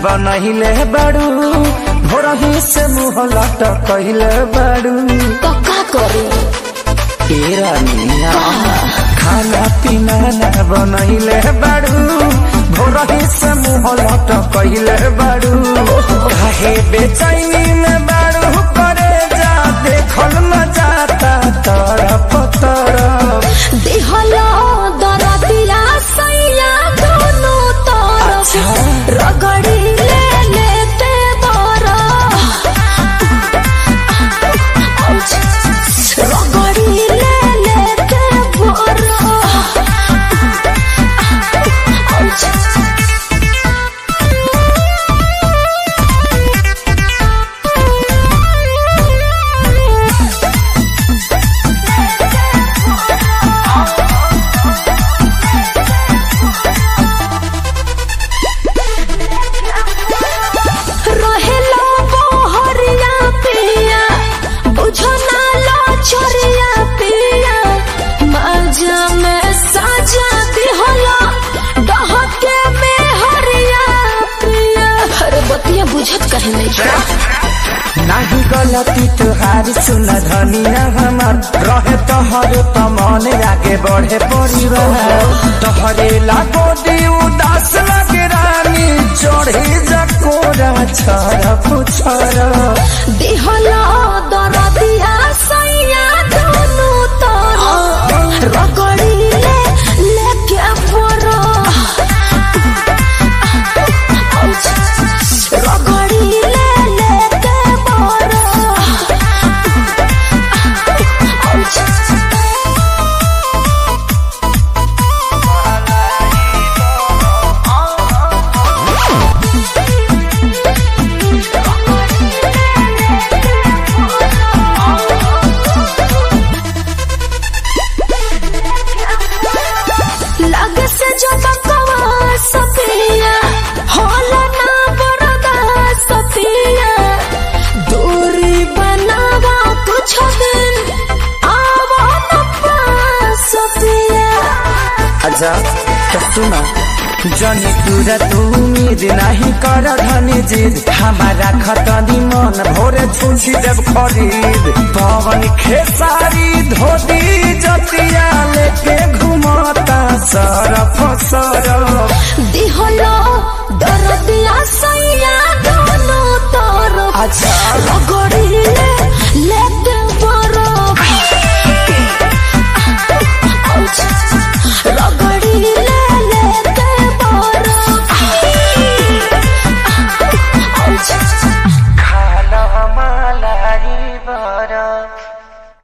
बनहिले बाड़ू भोरही से मुँह लटकहिले बाड़ू तो का करी तेरा मिया खाना पीना ना बनहिले बाड़ू भोरही से मुँह लटकहिले बाड़ू काहे बेचैनी में बाड़ू करे जा देखल न जाता तरफ तरफ देहला दरदिया सैया दोनों तरफ रगड़ी ले लेते बरा रगड़ी ले लेते बरा रहेला बहरिया पिया बुझो ना लो छोरिया पिया मजा में साजा दिहला डहके में हरिया पिया अरे बतिया बुझत कहे नहीं का नाही गलती तुहारी सुन धनिया हमार रहे तोहर त मन आगे बढ़े परिवार तोहरे लागो दी उदास लगे रानी चढ़े जकोरा छर पुछर दिहला दरदिया सैया दोनों तरफ रगड़ी ले लेके परो रगड़ी ले लेके परो लग से जो बकवा सफिया होला ना बरदा सफिया दूरी बनावा कुछ दिन आवा न पास सफिया अच्छा तो सुना जनी तुरा तू उम्मीद नहीं कर धनी जिद हमारा खतनी मन भोरे छुछी देव खरीद पवन खेसारी धोती जतिया लेके घुमाता सरफ सरफ दिहलो दरदिया सैया दोनों तरफ अच्छा रगड़ी